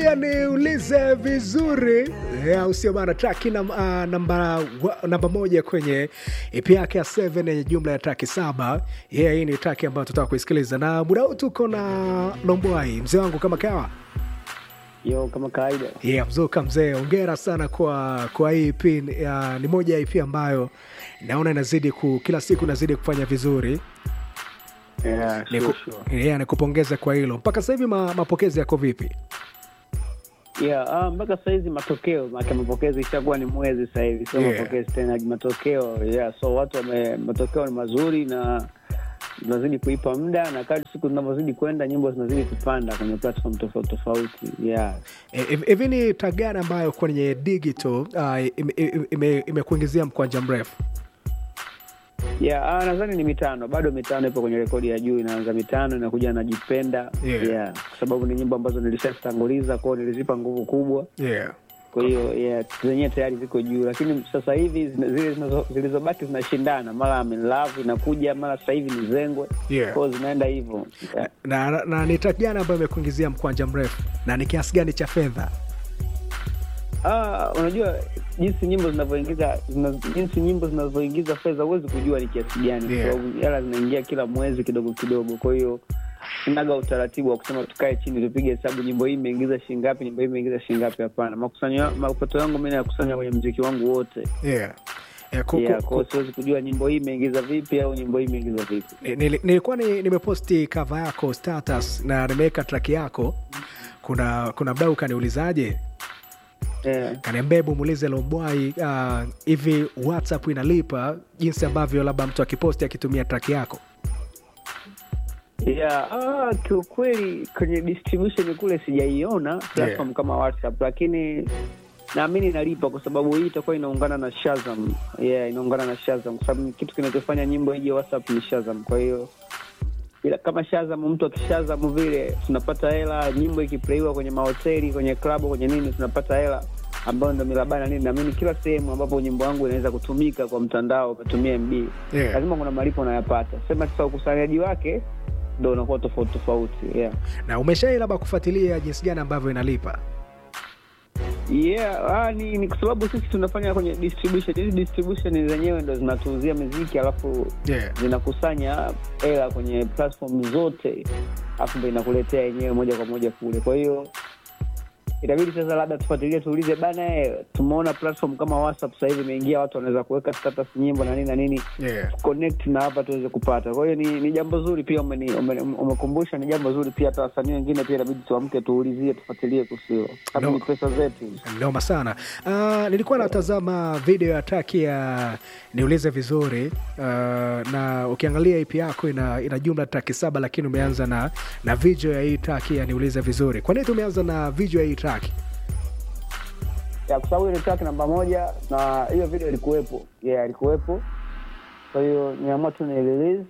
anakwambia niulize vizuri Eh, au sio bana traki nam, uh, namba, wa- namba moja kwenye ep yake ya 7 yenye jumla ya traki saba yeah, hii ni traki ambayo tutaka kuisikiliza na muda huu tuko na lombwai mzee wangu kama kawa Yo, kama kawaida. yeah, mzuka mzee ongera sana kwa kwa hii ep uh, ni moja ya ep ambayo naona inazidi ku, kila siku inazidi kufanya vizuri Yeah, Niku, sure, sure. yeah, nikupongeze kwa hilo mpaka sasa hivi ma, mapokezi yako vipi Yeah, ah, mpaka sahizi matokeo maana mapokezi ishakuwa ni mwezi sasa hivi sio Yeah. mapokezi tena matokeo yeah so watu wame matokeo ni mazuri na tunazidi kuipa muda na kadri siku zinavyozidi kwenda nyimbo zinazidi kupanda kwenye platform tofauti tofauti yeah Eh, hivi hivi ni tagani ambayo kwenye digital uh, imekuingizia ime, ime imekuingizia mkwanja mrefu yeah ah, nadhani ni mitano bado mitano ipo kwenye rekodi ya juu inaanza mitano inakuja najipenda Yeah. yeah kwa sababu ni nyimbo ambazo nilishazitanguliza kwao nilizipa nguvu kubwa yeah. kwa hiyo yeah, zenyewe tayari ziko juu lakini sasa hivi zina- zile zinazo- zilizobaki zinashindana mara I'm in love inakuja mara sasa hivi ni zengwe Yeah. kwao zinaenda hivyo yeah. na, na, na ni track gani ambayo imekuingizia mkwanja mrefu na ni kiasi gani cha fedha ah, unajua jinsi nyimbo zinavyoingiza zina, jinsi nyimbo zinavyoingiza fedha huwezi kujua ni kiasi gani Yeah. kwa sababu hela zinaingia kila mwezi kidogo kidogo kwa hiyo sinaga utaratibu wa kusema tukae chini tupige hesabu nyimbo hii imeingiza shingapi nyimbo hii imeingiza shingapi hapana makusanyo mapato yangu mi nayakusanya kwenye mziki wangu wote yeah. Yeah, ku, yeah, ku, kwao ku, siwezi kujua nyimbo hii imeingiza vipi au nyimbo hii imeingiza vipi ni- nili- nilikuwa ni, nimeposti kava yako status na nimeweka track yako kuna kuna mdau kaniulizaje yeah. kaniambia hebu muulize lombwai uh, hivi whatsapp inalipa jinsi ambavyo labda mtu akiposti akitumia track yako Yeah, ah, kiukweli kwenye distribution kule sijaiona platform kama WhatsApp, lakini naamini inalipa kwa sababu hii itakuwa inaungana na Shazam. Yeah, inaungana na Shazam kwa sababu kitu kinachofanya nyimbo ije WhatsApp ni Shazam. Kwa hiyo ila kama Shazam, mtu akishazam vile tunapata hela, nyimbo ikiplayiwa kwenye mahoteli, kwenye klabu, kwenye nini, tunapata hela ambayo ndo milabana nini. Naamini kila sehemu ambapo nyimbo yangu inaweza kutumika kwa mtandao, umetumia MB Yeah. lazima kuna malipo unayapata. Sema sasa ukusanyaji wake ndo unakuwa tofauti tofauti. Yeah, na umeshai labda kufuatilia jinsi gani ambavyo inalipa yeah ah, ni, ni kwa sababu sisi tunafanya kwenye distribution. Hizi distribution zenyewe ndo zinatuuzia miziki alafu yeah. zinakusanya hela kwenye platform zote alafu ndo inakuletea yenyewe moja kwa moja kule. Kwa hiyo itabidi sasa labda tufuatilie, tuulize bana, eh, tumeona platform kama WhatsApp sasa hivi imeingia, watu wanaweza kuweka status nyimbo na nini na nini Yeah. connect na hapa tuweze kupata. Kwa hiyo ni, ni jambo zuri pia umeni- ume- umekumbusha, ni jambo zuri pia. Hata wasanii wengine pia inabidi tuamke, tuulizie, tufuatilie kuhusu hilo, sababu No. ni pesa zetu. noma sana uh, nilikuwa natazama video ya traki ya niulize vizuri uh, na ukiangalia ip yako ina, ina jumla traki saba lakini umeanza na na video ya hii traki ya niulize vizuri kwa nini tumeanza na video ya hii traki ya kwa sababu ile track namba moja na hiyo video ilikuwepo, yeah, ilikuwepo. Kwa hiyo niamua tu ni release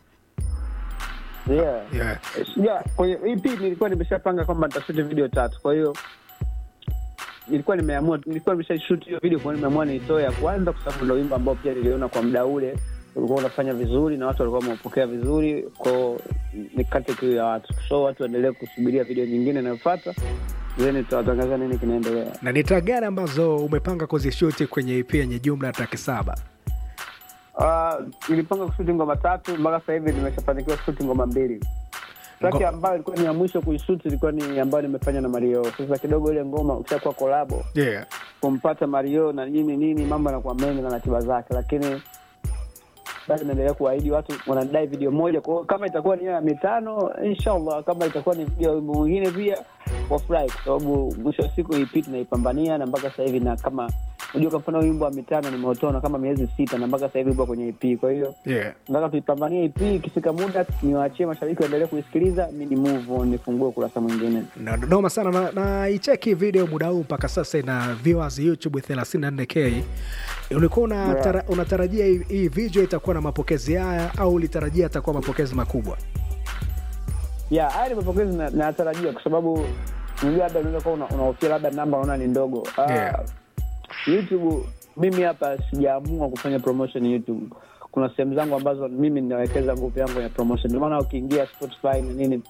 yeah. yeah. Yeah, kwenye EP nilikuwa nimeshapanga kwamba nitashuti video tatu, kwa hiyo nilikuwa nimeamua, nilikuwa nimeshashoot hiyo video, kwa hiyo nimeamua niitoe ya kwanza, kwa sababu ndio wimbo ambao pia niliona kwa muda ule ulikuwa unafanya vizuri na watu walikuwa wameupokea vizuri, kwao nikate kiu ya watu, so watu waendelee kusubiria video nyingine inayofuata, then tutawatangazia nini kinaendelea. na ni track gani ambazo umepanga kuzishuti kwenye ip yenye jumla ya traki saba Ah, nilipanga kushuti ngoma tatu mpaka sasa hivi nimeshafanikiwa kushuti ngoma mbili. Traki Ngo- ambayo ilikuwa ni ya mwisho kuishuti ilikuwa ni ambayo nimefanya na Mario. Sasa kidogo ile ngoma ukishakuwa kolabo yeah. kumpata Mario na nini nini, mambo yanakuwa mengi na ratiba zake, lakini bado naendelea kuahidi watu wanadai video moja. Kwa hiyo kama itakuwa ni hiyo ya mitano, inshallah, kama itakuwa ni video ya wimbo mwingine pia wafurahi, kwa sababu mwisho wa siku EP tunaipambania na mpaka sasa hivi, na kama unajua, kwa mfano wimbo wa mitano nimeutona kama miezi sita na mpaka sasa hivi upo kwenye EP, kwa hiyo Yeah. nataka tuipambanie EP. Ikifika muda niwaachie mashabiki waendelee kuisikiliza, mi ni move on, nifungue ukurasa mwingine. Na- noma sana na, na icheki video muda huu mpaka sasa ina viewers youtube 34k ulikuwa unatara, Yeah. unatarajia hii, hii video itakuwa na mapokezi haya au ulitarajia atakuwa mapokezi makubwa ya haya ni mapokezi na- nayatarajia kwa sababu unajua labda unaweza kuwa una- unahofia labda namba unaona ni ndogo Ah, Yeah. youtube mimi hapa sijaamua kufanya promotion youtube kuna sehemu zangu ambazo mimi ninawekeza nguvu yangu ya promotion ndio maana ukiingia spotify na nini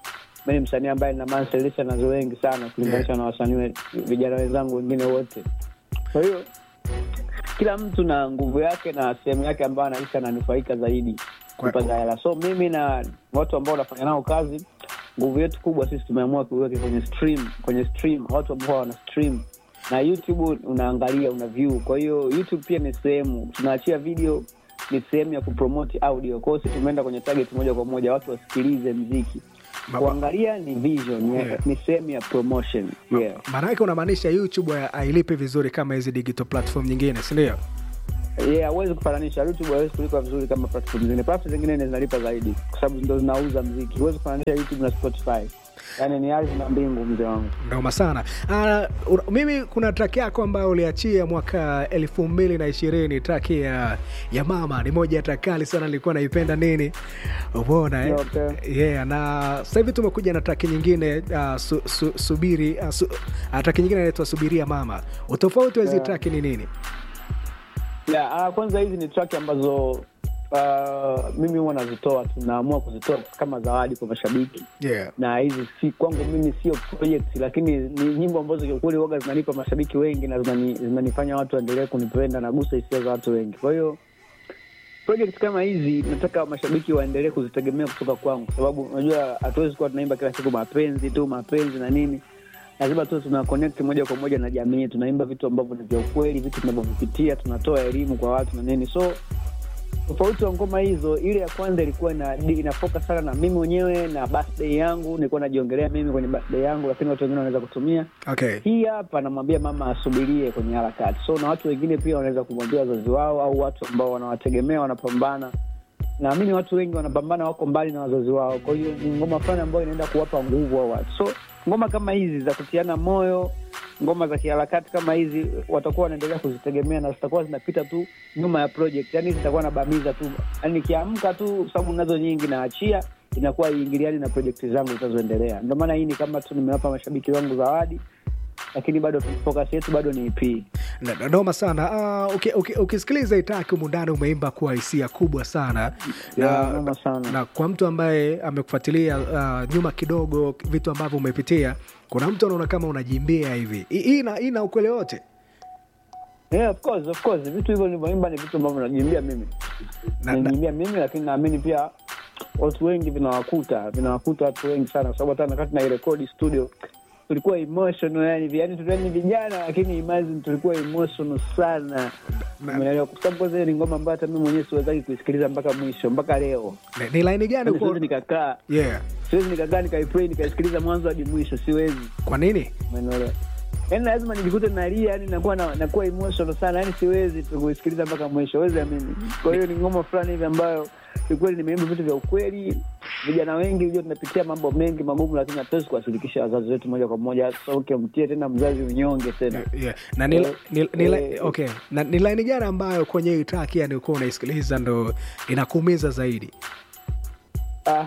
mi ni msanii ambaye nina monthly listeners wengi sana kulinganisha na wasanii we- vijana wenzangu wengine wote kwa hiyo kila mtu na nguvu yake na sehemu yake ambayo anahisi ananufaika zaidi Kwa- kupata hela so mimi na watu ambao wanafanya nao kazi nguvu yetu kubwa sisi tumeamua kuiweke kwenye stream kwenye stream watu ambao wana stream na youtube unaangalia una view kwa hiyo youtube pia ni sehemu tunaachia video ni sehemu ya kupromote audio kwao si tumeenda kwenye target moja kwa moja watu wasikilize mziki Ma- kuangalia ni vision Yeah. ni sehemu ya promotion yeah. maana yake unamaanisha youtube ha- hailipi vizuri kama hizi digital platform nyingine sindio yeah huwezi kufananisha youtube hawezi kulipa vizuri kama platform zingine platform zingine ni zinalipa zaidi kwa sababu ndo zinauza mziki huwezi kufananisha youtube na spotify yaani ni ardhi na mbingu mzee wangu ndoma sana uh, ura- mimi kuna track yako ambayo uliachia mwaka elfu mbili na ishirini track ya, ya mama ni moja ya track kali sana nilikuwa naipenda nini umeona eh? Okay. yeah, na sasa hivi tumekuja na track nyingine uh, su, su, subiri uh, su, uh, track nyingine inaitwa subiria mama utofauti wa hizi Yeah. track ni nini yeah, uh, kwanza hizi ni track ambazo uh, mimi huwa nazitoa tunaamua kuzitoa kama zawadi kwa mashabiki yeah. na hizi si kwangu mimi sio project lakini ni nyimbo ambazo kiukweli waga zinanipa mashabiki wengi na zinani- zinanifanya watu waendelee kunipenda nagusa hisia za watu wengi kwa hiyo project kama hizi nataka mashabiki waendelee kuzitegemea kutoka kwangu kwa sababu unajua hatuwezi kuwa tunaimba kila siku mapenzi tu mapenzi na nini lazima tu tuna connect moja kwa moja na jamii tunaimba vitu ambavyo ni vya ukweli vitu tunavyovipitia tunatoa elimu kwa watu na nini so tofauti wa ngoma hizo ile ya kwanza ilikuwa ina, ina focus sana na mimi mwenyewe na birthday yangu nilikuwa najiongelea mimi kwenye birthday yangu lakini watu wengine wanaweza kutumia okay. hii hapa namwambia mama asubirie kwenye harakati so na watu wengine pia wanaweza kumwambia wazazi wao au watu ambao wanawategemea wanapambana naamini watu wengi wanapambana wako mbali na wazazi wao kwa hiyo ni ngoma fulani ambayo inaenda kuwapa nguvu hao watu so ngoma kama hizi za kutiana moyo ngoma za kiharakati kama hizi watakuwa wanaendelea kuzitegemea na zitakuwa zinapita tu nyuma ya project yani zitakuwa nabamiza tu yani nikiamka tu sababu nazo nyingi naachia inakuwa iingiliani na projekti zangu zitazoendelea ndio maana hii ni kama tu nimewapa mashabiki wangu zawadi lakini bado focus yetu bado ni EP. Na- na- noma sana uh, uki- uki- ukisikiliza itaki humu ndani umeimba kwa hisia kubwa sana Yeah, noma sana. na kwa mtu ambaye amekufuatilia uh, nyuma kidogo vitu ambavyo umepitia kuna mtu anaona kama unajimbia hivi Hii- hii ina- hii ina ukweli wote Yeah, of course, of course. Vitu hivyo nilivyoimba ni vitu ambavyo najimbia mimi Na- na- najimbia mimi, lakini naamini pia watu wengi vinawakuta vinawakuta watu wengi sana, kwa sababu hata wakati nairekodi studio tulikuwa emotional, yani yani tulikuwa ni vijana, lakini imagine tulikuwa emotional sana, Na- umeelewa? Kwa sababu kwanza hiyo ni ngoma ambayo hata mimi mwenyewe siwezaki kuisikiliza mpaka mwisho, mpaka leo. ni, ni laini gani Yani uko siwezi nikakaa, yeah. siwezi nikakaa nikaiplay nikaisikiliza mwanzo hadi mwisho, siwezi kwa nini Umeelewa? Yaani lazima nijikute nalia, yani nakuwa na, nakuwa emotional sana, yani siwezi tu kuisikiliza mpaka mwisho, wezi amini. Kwa hiyo ni ngoma fulani hivi ambayo kiukweli nimeimba vitu vya ukweli. Vijana wengi hujua tunapitia mambo mengi magumu, lakini hatuwezi kuwashirikisha wazazi wetu moja kwa moja. Sasa ukimtie tena mzazi unyonge tena yeah. na ni, Eh, ni, ni, eh, okay. na ni laini gani ambayo kwenye hii track yani ukuwa unaisikiliza ndo inakuumiza zaidi Ah,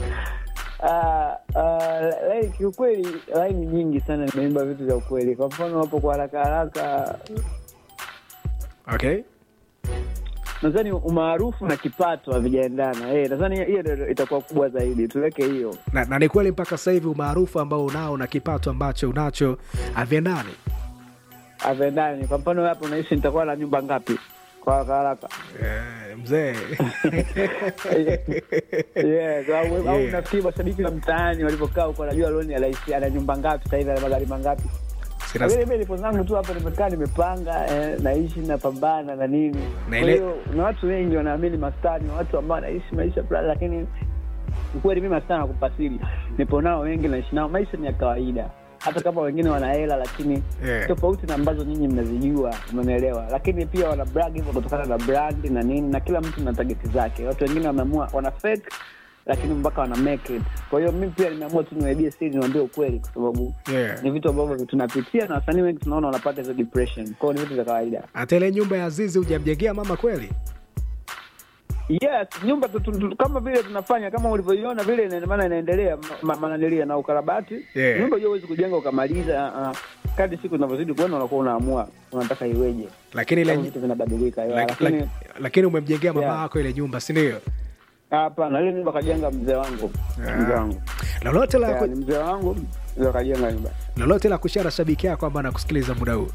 ah, ah, like, kiukweli laini nyingi sana nimeimba vitu vya ukweli. Kwa mfano hapo kwa haraka haraka okay nadhani umaarufu na kipato havijaendana. Eh, nadhani hiyo ndio itakuwa kubwa zaidi, tuweke hiyo. na, na ni kweli mpaka sasa hivi umaarufu ambao unao na kipato ambacho unacho haviendani Haviendani. Kwa mfano hapo unaishi nitakuwa na nyumba ngapi kwa haraka haraka? Eh, mzee Yeah, au au Yeah. nafikiri mashabiki wa mtaani walivyokaa huko, najua Loni anaishi ana nyumba ngapi sasa hivi, ana magari mangapi? Sina- Lakini mimi nipo zangu tu hapa, nimekaa nimepanga, eh, naishi napambana na nini. Na Kwa ile- hiyo na watu wengi wanaamini mastaa ni watu ambao wanaishi maisha fulani, lakini ukweli mimi mastaa nakupasiri, nipo nao wengi, naishi nao, maisha ni ya kawaida hata kama wengine wana hela lakini Yeah. tofauti na ambazo nyinyi mnazijua, umenielewa. Lakini pia wana brag hivyo kutokana na brand na nini, na kila mtu na tageti zake. Watu wengine wameamua wana fake lakini mpaka wana make it. Kwa hiyo mimi pia nimeamua tu niwaibie siri, niwaambie ukweli, kwa sababu Yeah. ni vitu ambavyo tunapitia na wasanii wengi tunaona wanapata hizo depression. Kwa hiyo ni vitu vya kawaida. hata ile nyumba ya Azizi hujamjengea mama kweli Yes, nyumba tu, tu, tu, kama vile tunafanya kama ulivyoiona vile, ina maana inaendelea ma- mananilia na ukarabati. Yeah. Nyumba hiyo huwezi kujenga ukamaliza. Uh, kadri siku zinavyozidi kuenda, unakuwa unaamua unataka iweje, lakini ile Sababu vitu vinabadilika. yeah, lak- Lakini lak- lakini umemjengea mama Yeah. yako ile nyumba si ndio Hapana, ile nyumba kajenga mzee wangu, Ah. mzee wangu lolote la, Ya, ni mzee wangu ndio kajenga nyumba. lolote la kushara shabiki yako ambaye anakusikiliza muda huu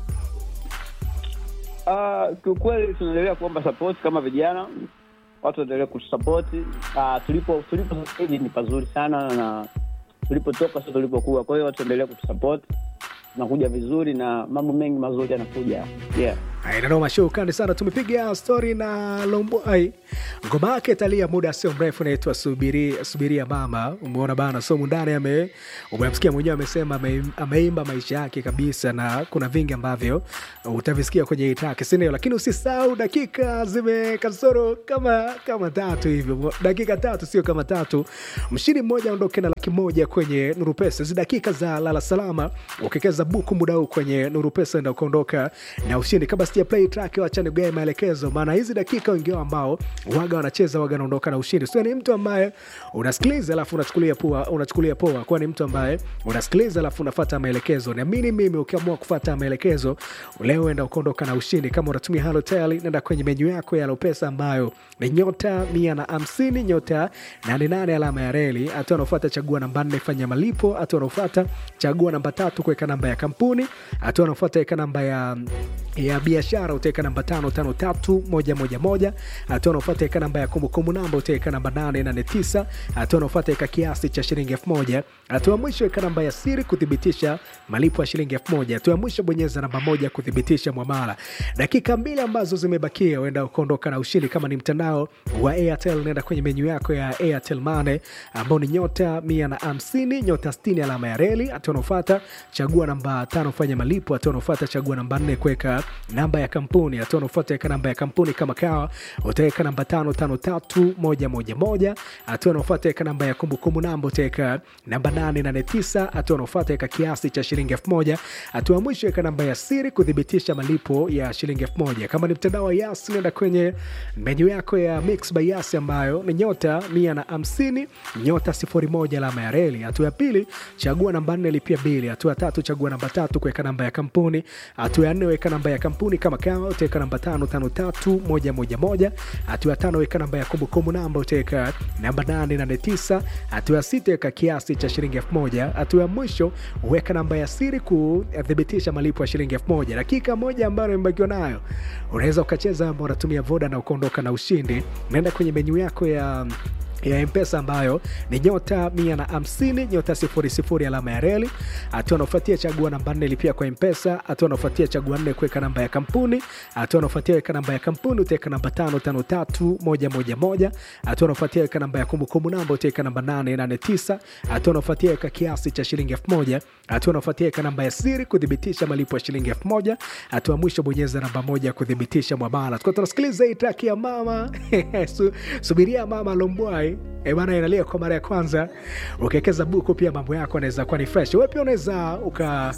Ah, kiukweli tunaendelea kuomba support kama vijana, watu waendelee kutusapoti. Ah, tulipo tulipo sasa hivi ni pazuri sana na tulipotoka sio tulipokuwa. Kwa hiyo watu waendelee kutusupport, tunakuja vizuri na mambo mengi mazuri yanakuja. Yeah. inanoma shukrani sana tumepiga stori na lomboi ngoma yake italia muda sio mrefu naitwa subiria subiria mama umeona bana so mundani ame umemsikia mwenyewe amesema ame- ameimba maisha yake kabisa na kuna vingi ambavyo utavisikia kwenye itake sindio lakini usisahau dakika zimekasoro kama kama tatu hivyo dakika tatu sio kama tatu mshindi mmoja aondoke na laki moja kwenye nuru pesa hizi dakika za lala salama ukikeza buku muda huu kwenye nuru pesa enda ukaondoka na ushindi kabla sija play track wacha nigae maelekezo maana hizi dakika wengi wao ambao waga wanacheza waga naondoka na ushindi sio ni mtu ambaye unasikiliza alafu unachukulia poa unachukulia poa kwa ni mtu ambaye unasikiliza alafu unafuata maelekezo naamini mimi ukiamua kufuata maelekezo leo enda ukaondoka na ushindi kama unatumia halotel nenda kwenye menyu yako ya lopesa ambayo ni nyota mia na hamsini nyota nane nane alama ya reli hatua anaofuata chagua namba nne fanya malipo hatua anaofuata chagua namba tatu kuweka namba ya kampuni hatua anaofuata weka namba ya ya biashara utaweka namba tano tano tatu moja moja moja hatua anaofuata weka namba ya kumbukumbu namba utaweka namba nane nane tisa hatua anaofuata weka kiasi cha shilingi elfu moja hatua ya mwisho weka namba ya siri kuthibitisha malipo ya shilingi elfu moja hatua ya mwisho bonyeza namba moja kuthibitisha mwamala dakika mbili ambazo zimebakia uenda ukaondoka na ushindi kama ni mtandao wa airtel naenda kwenye menyu yako ya airtel mane ambao ni nyota mia na hamsini nyota stini alama ya reli hatua anaofata chagua namba tano fanya malipo hatua anaofata chagua namba nne kuweka namba ya kampuni hatua anaofata weka namba ya kampuni kama kawa utaweka namba tano tano tatu moja moja moja hatua anaofata weka namba ya kumbukumbu namba utaweka namba nane nane tisa hatua anaofata weka kiasi cha shilingi elfu moja hatua ya mwisho weka namba ya siri kuthibitisha malipo ya shilingi elfu moja kama ni mtandao wa yas nenda kwenye menyu yako ya mix by yas ambayo ni nyota mia na hamsini nyota sifuri moja alama ya reli hatua ya pili chagua namba nne lipia bili hatua ya tatu chagua namba tatu kuweka namba ya kampuni hatua ya nne weka namba ya kampuni kama kawa utaweka namba tano tano tatu moja moja moja hatua ya tano weka namba ya kumbukumbu namba utaweka namba nane nane tisa hatua ya sita weka kiasi cha shilingi elfu moja hatua ya mwisho weka namba ya siri kuthibitisha malipo ya shilingi elfu moja dakika moja ambayo imebakiwa nayo unaweza ukacheza ambao unatumia voda na ukaondoka na ushindi naenda kwenye menyu yako ya ya mpesa ambayo ni nyota mia na hamsini nyota sifuri sifuri alama ya reli hatua anaofuatia chagua namba nne lipia kwa mpesa hatua anaofuatia chagua nne kuweka namba ya kampuni hatua anaofuatia weka namba ya kampuni utaweka namba tano tano tatu moja moja moja hatua anaofuatia weka namba ya kumbukumbu namba utaweka namba nane nane tisa hatua anaofuatia weka kiasi cha shilingi elfu moja hatua anaofuatia weka namba ya siri kuthibitisha malipo ya shilingi elfu moja hatua ya mwisho bonyeza namba moja kuthibitisha mwamala tukuwa tunasikiliza hii traki ya mama Su, subiria mama lombwai E bana inalia kwa mara ya kwanza ukiwekeza buku pia mambo yako anaweza kuwa ni fresh we pia unaweza uka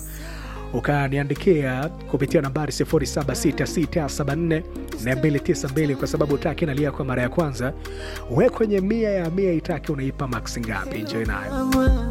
ukaniandikia kupitia nambari 0766744292 kwa sababu taki inalia kwa mara ya kwanza we kwenye mia ya mia itaki unaipa max ngapi njoi nayo